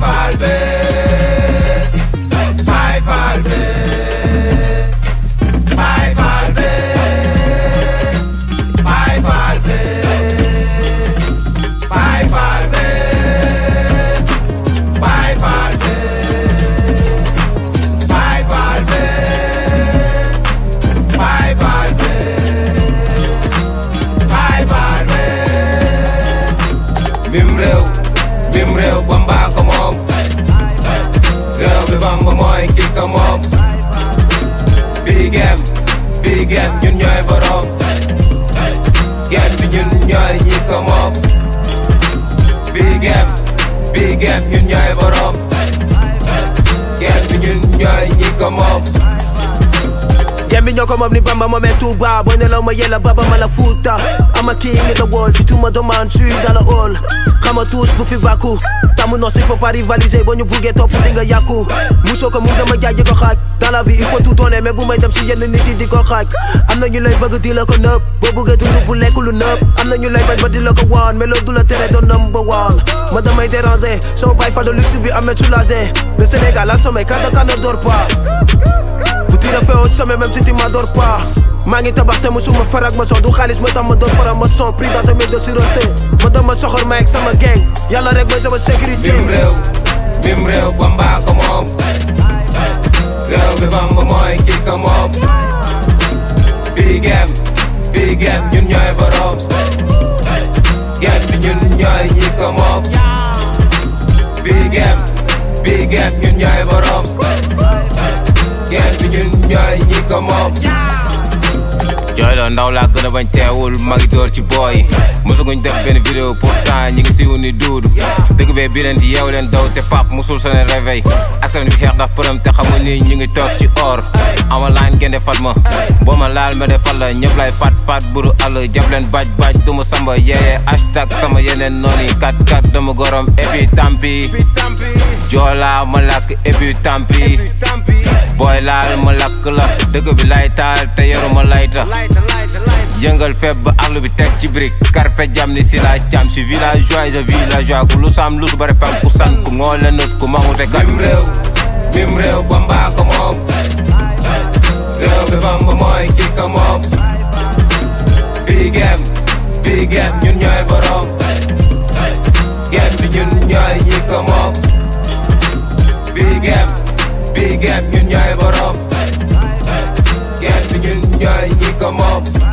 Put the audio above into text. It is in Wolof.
Fall be Baay Fall be Baay Fall be Baay Fall be Baay Fall be Baay Fall be Baay Fall be Baay Fall be Baay Fall be mim réew mim réew Bamba ko moom réew bi Bamba mooy ki ko moom bii gem bii gem ñun ñooy borom gem bi ñun ñooy ñi ko moom bii gem bii gem ñun ñooy borom gem bi ñun ñooy ñi ko moom Gem bi ñoo ko moom ni Bamba moomee Touba booy nelaw ma yella baba ma la Fuuta I'm a king in the world si tu me demandes je suis dans le hall xama tous bu fi bàkku tamu non c'est faut pas rivaliser boo ñu buggee topp di nga yàkku musoo ko mun dama jaay ko xaaj dans la vie il faut tout donner mais bu may dem si yenn nit yi di ko xaaj am na ñu lay bëgg di la ko nëb boo buggee dund bu lekk lu nëb am na ñu lay bañ ba di la ko waan mais loolu du la tere doon number one ma damay déranger sama baay fa de luxe bi amee soulagé le Sénégal a sommeil quand Dakar ne dort pas Pour tirer fait au sommet même si tu m'adores pas maa ngi tabax te musuma farak ma son du xaalis moo tax ma doon farak ma son pris dans un milieu de sûreté ma doon ma soxor ma ak sama gang yàlla rek mooy sama sécurité mim réew mim réew Bamba ko moom réew bi Bamba mooy ki ko moom bii gem bii gem ñun ñooy borom gem bi ñun ñooy ñi ko moom bii gem bii gem ñun ñooy borom gem bi ñun ñooy ñi ko moom jooy la ndaw laa gën a bañ teewul maa ngi door ci booy mosaguñ def benn vidéo pourtant ñi ngi siiw ni duudu dëgg bee bi leen di yeew leen daw te pap musul sa leen réveil askan bi xeex ndax përëm te xamul ni ñu ngi toog ci or ama laan gende fat ma boo ma laal ma defal la ñëpp lay fat fat buru àll jàpp leen baj baj du ma samba yeeye hashtag sama yeneen noonu yi kat kat dama gorom et puis tampi joolaa ma lakk et puis tampi booy laal ma lakk la dëgg bi lay taal te yoruma layta yëngal feeb ba arlu bi teg ci brique carpe jam ni si la jam si villageois je villageois ku lu sam lu bare pam ku san ku ngoo la nët ku mangu te kat mim réew mim réew Bamba ko moom réew bi Bamba mooy ki ko moom bii gem bii gem ñun ñooy borom gem bi ñun ñooy ñi ko moom bii gem bii gem ñun ñooy borom gem bi ñun ñooy ñi ko moom